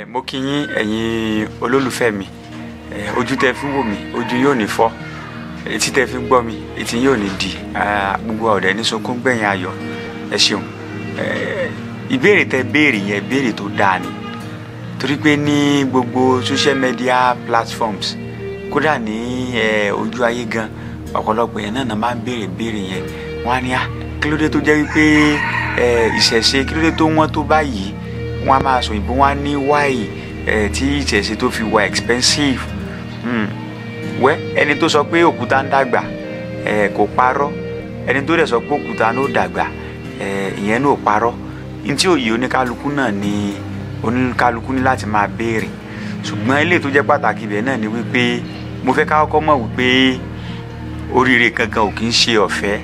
ẹ mo kí yín ẹ̀yin olólùfẹ́ mi ẹ ojú tẹ fi ń wò mí ojú yóò ní fọ́ etí tẹ fi ń gbọ́ mi etí yóò ní di ah, gbogbo ọ̀dẹ ní sunkún gbẹ̀yìn ayọ̀ ẹ ṣeun ẹ ìbéèrè tẹ béèrè yẹn ìbéèrè tó dáa ni torí pé ní gbogbo social media platforms kódà ní ẹ ojú ayé gan ọ̀pọ̀lọpọ̀ yẹn náà náà máa ń béèrè béèrè yẹn wọ́n á ní à kí ló dé tó jẹ́ wípé ẹ ìṣẹ̀ṣe kí ló dé tó wọ́n tó báyìí wọ́n á máa sọ òyìnbó wọ́n á ní wáyì ẹ tí ìṣẹ̀ṣe tó fi wà expensive hmm. wẹ́ ẹni tó sọ pé òkúta ń dàgbà ẹ kò parọ́ ẹni tó dẹ̀ sọ pé òkúta ló dàgbà ẹ ìyẹn náà parọ́ ní tí òye oníkálukú náà ni oníkálukú ní láti máa béèrè ṣùgbọ́n eléyìí tó jẹ́ pàtàkì ibẹ̀ náà ni wípé mo fẹ́ ká kọ́kọ́ mọ̀ wípé oríire kankan ò kì í ṣe ọ̀fẹ́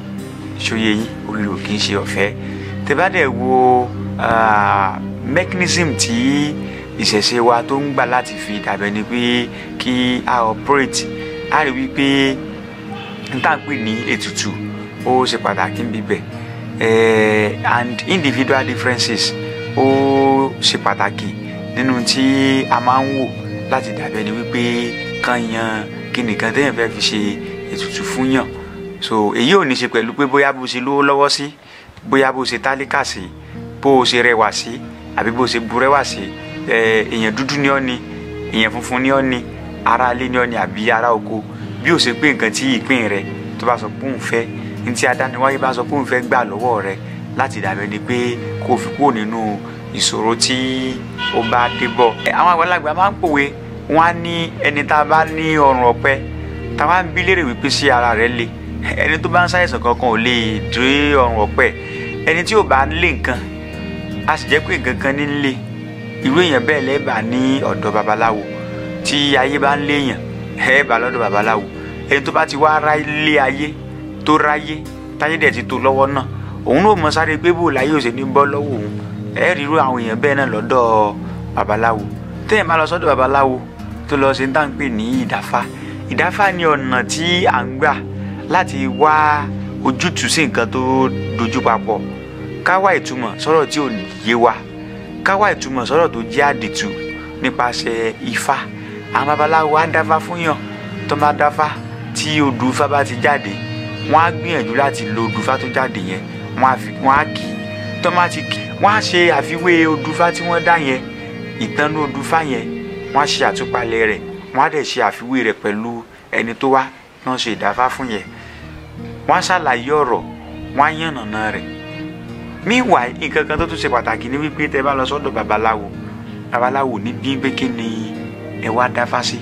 ṣòye yín oríire ò kì í ṣe ọ̀fẹ́ tẹ́ bá dẹ̀ wo ah, mechanism tí ìṣẹ̀ṣe wa tó ń gbà láti fi dàbẹ̀ ni pé kí a operate a rí wípé n tá à ń pè ní ètùtù ó ṣe pàtàkì ń bíbẹ̀ eh, and individual differences ó ṣe pàtàkì nínú tí a máa ń wò láti dàbẹ̀ ni wípé kàn yan kí nìkan téèyàn fẹ́ fi ṣe ètùtù fún yàn so èyí ò ní ṣe pẹ̀lú pé bóyá bó ṣe lówó lọ́wọ́ sí bóyá bó ṣe tálíkà sí bó ṣe rẹwà sí àbí bó ṣe burẹ́wà sí ẹ, èèyàn dúdú ni ọ́ ni èèyàn funfun ni ọ́ ni ará ilé ni ọ́ ni àbí ará oko bí ó ṣe pé nǹkan tí ìpín rẹ tó bá sọ pé òun fẹ́ ní tí adániwáyé bá sọ pé òun fẹ́ gbà lọ́wọ́ rẹ láti dàbẹ̀ ni pé kó o fi kúrò nínú ìṣòro tí ó bá dé bọ̀. ẹ, àwọn àgbàlagbà máa ń pòwe wọn á ní ẹni tá a bá ní ọrùn ọ̀pẹ tá a bá ń bí léèrè wípé sí ara rẹ le ẹni tó bá ń ṣàìsàn kankan ò lè dé ọrùn ọ̀pẹ ẹni tí ò bá lé nǹkan a sì jẹ́ pé nǹkan kan ní lé irú èèyàn bẹ́ẹ̀ lẹ́ẹ̀bà ní ọ̀dọ̀ babaláwo tí ayé bá ń léèyàn ẹ̀ẹ́bà lọ́dọ̀ babaláwo ẹni tó bá ti wá ra ilé ayé tó ráyé táyé dẹ̀ ti tó lọ́wọ́ náà òun náà mọ sáré pé bò láyé ò sì ní bọ́ lọ́wọ́ òun ẹ rí irú àwọn èèyàn bẹ́ẹ̀ náà lọ́dọ̀ babaláwo téèyàn bá lọ sọ́dọ̀ babaláwo tó lọ ṣe ń tà ń pè ní ìdáfá ìdáfá ni ọ̀nà tí à ń gbà láti wá ojútùú sí nǹkan tó dojú papọ̀ ká wá ìtumọ̀ sọ̀rọ̀ tí ò yé wa ká wá ìtumọ̀ sọ̀rọ̀ tó jẹ́ àdìtú nípasẹ̀ ifá àwọn babaláwo á dáfá fún yàn tó bá dáfá tí odù ifá bá ti jáde wọ́n á gbìyànjú láti lo odù ifá tó jáde yẹn wọ́n á fi wọ́n á kì í tó má ti kì í wọ́n á ṣe àfiwé odù ifá tí wọ́n dá yẹn ìtànú odù ifá yẹn wọ́n á ṣe àtúpalẹ̀ rẹ̀ wọ́n á dẹ̀ ṣe àfiwé rẹ̀ pẹ̀lú ẹni tó wá náà ṣe ìdáfá fún yẹn wọ́n á ṣàlàyé ọ̀rọ̀ wọ́n á yànnàná rẹ̀ meanwhile nǹkan kan tó tún ṣe pàtàkì ní wípé tẹ́ bá lọ sọ́dọ̀ babaláwo babaláwo ní bí pé kí ni ẹ wá dáfá sí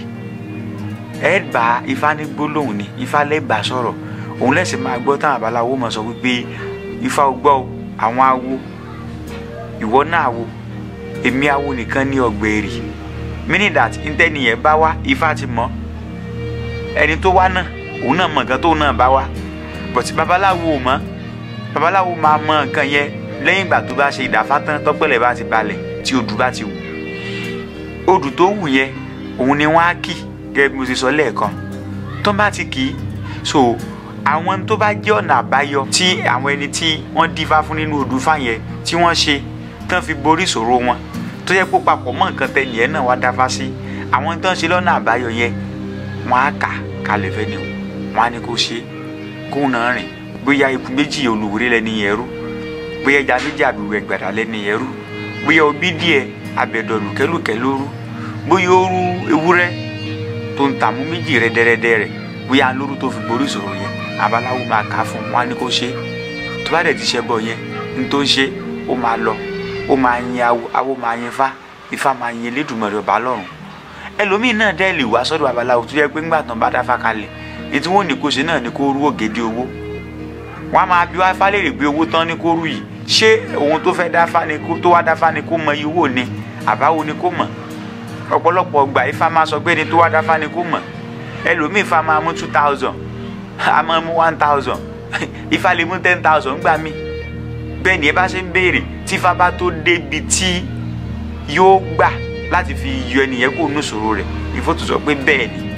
ẹ bá ifá ní gbólóhùn ni ifá lẹ́bàá sọ̀rọ̀ òun lẹ́sìn máa gbọ́ táwọn babaláwo mọ̀ sọ wípé ifá ò gbọ́ o, àwọn awo ìwọ náà wo èmi awo nìkan ní ọgbẹ̀rì meaning that ntẹ́ni yẹn bá wá ifá ti mọ̀ ẹni tó wá náà òun náà mọ̀ nǹkan tóun náà bá wá but babaláwo ò mọ̀ babaláwo máa mọ̀ nǹkan yẹn lẹ́yìn ìgbà tó bá ṣe ìdáfá tán tọ́pẹ̀lẹ̀ bá ti balẹ̀ tí odù bá ti wù odù tó wù yẹn òun ni wọ́n á kì gẹ́gẹ́ bí mo ti sọ lẹ́ẹ̀kan tó bá ti kì í so àwọn tó bá jẹ́ ọ̀nà àbáyọ tí àwọn ẹni tí wọ́n dífá fún nínú odù fá yẹn tí wọ́n ṣe tán fi borí ìṣòro wọn tó yẹ kó papọ̀ mọ́ nǹkan tẹ́lẹ̀ yẹn náà wá dáfá sí àwọn tó ń ṣe lọ́nà àbáyọ yẹn wọ́n á kà kalẹ̀ fẹ́ ni o wọ́n á ní kó ṣe kóun náà rìn bóyá ikú méjì olùwúrí lẹ́ni yẹn rú bóyá ẹja méjì àbíwẹ̀ gbàdá lẹ́ni yẹn rú bóyá obí díẹ̀ abẹ̀dọ̀ lùkẹ́lùkẹ́ ló rú bóyá ó rú ewúrẹ́ tó ń tààmú méjì rẹ́dẹ́rẹ́dẹ́ rẹ̀ bóyá lóru tó fi borí ìṣòro yẹn abaláwo máa kà á fún wọn á ní kó ṣe tó bá dẹ̀ ti ṣẹ́ bọ̀ yẹn ní tó ń ṣe ó máa lọ ó máa yin awo awo máa yin ifá ifá máa yin elédùnmọ̀rẹ́ ọba lọ́run ẹlòmíì náà dẹ́ lè wá sọ́dọ̀ babaláwo tó yẹ pé ńgbà tán bá dáfá kalẹ̀ ètò wọn ò ní kó ṣe náà ní kó rú ògèdè owó wọn a máa bí wá fálẹ̀rẹ̀ gbé owó tán ní kó rú yìí ṣé òun tó fẹ́ dáfá ni kó tó wá dáfá ni kó mọ iye owó ni àbáwo ni kó mọ̀ ọ̀pọ̀lọpọ̀ gbà ifá máa sọ pé ni tó wá dáfá ni kó mọ̀ ẹlòmíì ifá máa mú two thousand a máa mú one thousand ifá lè mú ten thousand gbà mí bẹ́ẹ̀ ni ẹ bá ṣe ń béèrè tí ifá bá tó débi tí yóò gbà láti fi yọ ẹnìyẹn kó nù sòro rẹ̀ ìfọ́tò sọ pé bẹ́ẹ̀ ni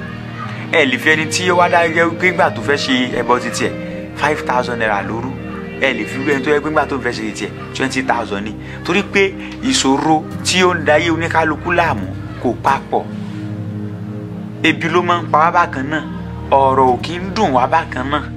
ẹ lè fi ẹni tí ó wá dá gẹ́gẹ́ pé gbà tó fẹ́ ṣe ẹbọ títí ẹ̀ five thousand naira lóru ẹ lè fi wẹ́n tó yẹ pé nígbà tó ń fẹ́ ṣe tiẹ̀ twenty thousand ni torí pé ìṣòro tí ó ń dayé oníkálukú láàmú kò papọ̀ ebi ló máa ń pa wá bákan náà ọ̀rọ̀ ò kí ń dùn wá bákan náà